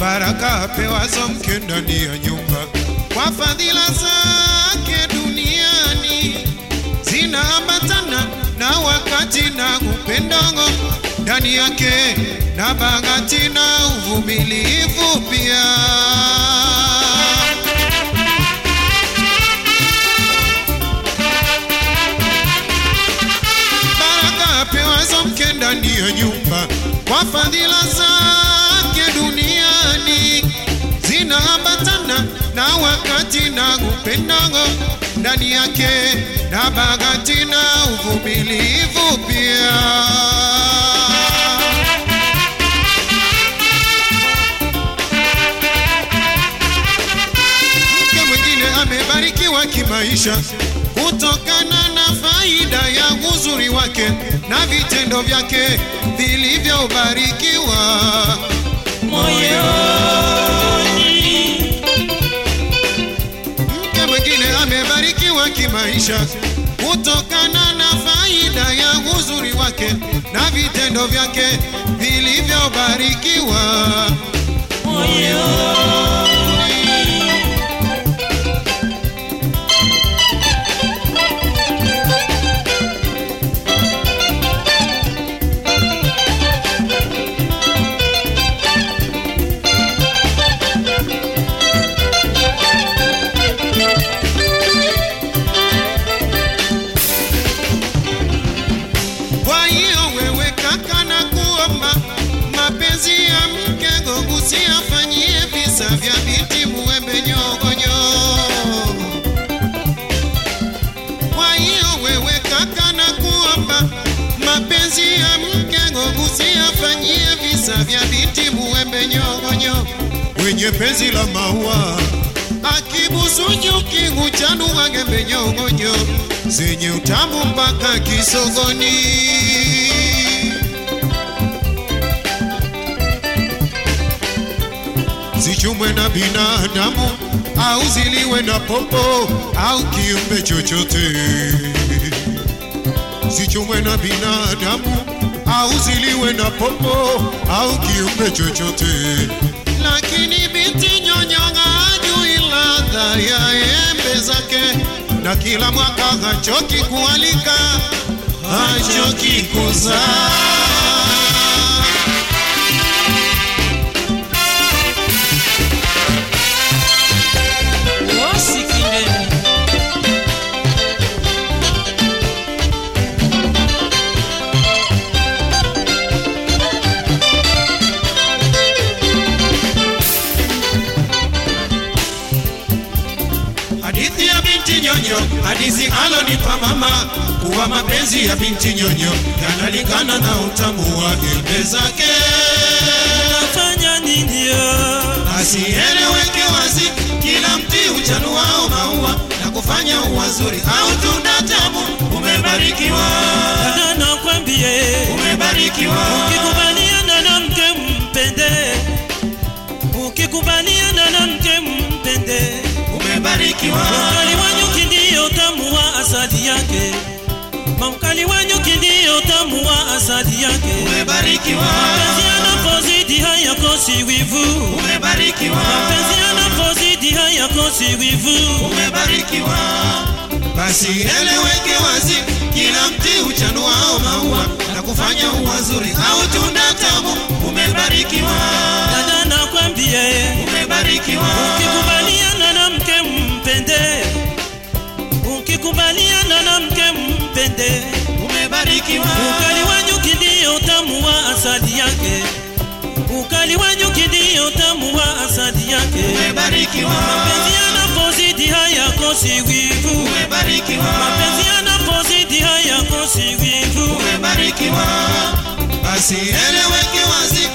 baraka apewazo mke ndani ya nyumba, kwa fadhila zake duniani zinaambatana na wakati na upendo ndani yake na bahati na uvumilivu pia. Baraka apewazo mke ndani ya nyumba, kwa fadhila zake duniani zinaambatana na wakati na upendo ndani yake na bahati na uvumilivu pia. Mke mwingine amebarikiwa kimaisha kutokana na faida ya uzuri wake na vitendo vyake vilivyobarikiwa moyoni Mke mwingine amebarikiwa kimaisha kutokana na faida ya uzuri wake na vitendo vyake vilivyobarikiwa moyoni Kwa hiyo wewe kaka, na kuomba mapenzi ya mke gogu siyafanyie visa vya binti muembe nyogonyo. Kwa hiyo wewe kaka, na kuomba mapenzi ya mke gogu siyafanyie visa vya binti muembe nyongonyo. Wenye penzi la maua akibusu nyuki huchanua gembe nyongonyo zenye utamu mpaka kisogoni. zichumwe na binadamu au ziliwe na popo au kiumbe chochote, zichumwe na binadamu au ziliwe na popo au kiumbe chochote, lakini binti nyonyonga hajui ladha ya embe zake, na kila mwaka hachoki kualika, hachoki kuzaa. wasikindeni Hadithi ya binti nyonyo, hadithi alonipa mama, kuwa mapenzi ya binti nyonyo yanalingana na utamu wa embe zake. nafanya ninio Asieleweke wazi, kila mti uchanuao maua na kufanya uwazuri au tunda tamu. Umebarikiwa, dada nakwambie umebarikiwa, ukikubaliana na mke mpende ukikubaliana na mke mpende umebarikiwa, Mkali wa nyuki ndiyo tamu wa asali yake, mamkali wa nyuki ndiyo tamu wa asali yake. umebarikiwa, Mapenzi yanapozidi hayakosi wivu, umebarikiwa, mapenzi yanapozidi hayakosi wivu. umebarikiwa. Basi eleweke wazi, kila mti uchanuao maua na kufanya uwazuri au tunda tamu. Umebarikiwa, Dada nakwambie, umebarikiwa, ukikubaliana na mke mpende, ukikubaliana na mke mpende. umebarikiwa, Ukali wa nyuki ndiyo tamu wa asali yake, ukali wa nyuki ndiyo tamu wa asali yake. umebarikiwa, Mapenzi yanapozidi hayakosi wivu, umebarikiwa, mapenzi yanapozidi hayakosi wivu. umebarikiwa. Basi eleweke wazi,